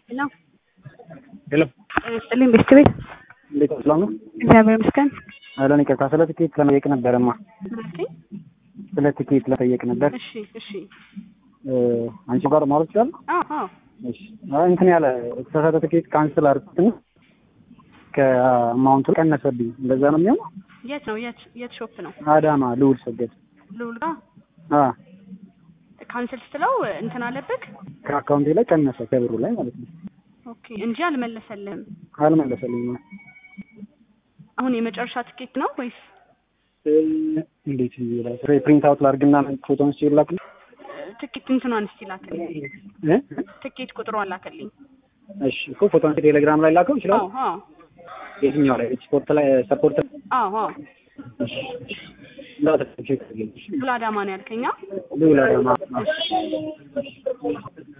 ሄሎ ሄሎ ጤና ይስጥልኝ ቤስት ቤት እንዴት ነው? ሰላም ነው? እግዚአብሔር ይመስገን። አለን ይቅርታ፣ ስለ ትኬት ለመጠየቅ ነበረማ። ምናልከኝ? ስለ ትኬት ለጠየቅ ነበር። እሺ እሺ። እ አንቺ ጋር ማለት ይችላል? አዎ አዎ። እሺ። አይ እንትን ያለ የተሳሳተ ትኬት ካንስል አድርኩትና ከአማውንቱ ቀነሰብኝ። እንደዛ ነው የሚሆነው? የት ነው የት የት ሾፕ ነው? አዳማ ልውል ሰገድ። ልውል ጋር አ ካንስል ስትለው እንትን አለብህ? ከአካውንቴ ላይ ቀነሰ ከብሩ ላይ ማለት ነው። ኦኬ እንጂ አልመለሰልህም። አልመለሰልኝም። አሁን የመጨረሻ ትኬት ነው ወይስ እ እንዴት ይላል? ፕሪንት አውት ላድርግና ፎቶን ሲላክ ትኬት እንትኗን እስቲ ላክልኝ። እ ትኬት ቁጥሯን ላክልኝ። እሺ እኮ ፎቶን ቴሌግራም ላይ ላከው ይችላል። አዎ አዎ የትኛው ላይ ስፖርት ላይ ሰፖርት አዎ አዎ። እሺ እንዳትቼክ ብላ አዳማ ነው ያልከኛ? ልውል አዳማ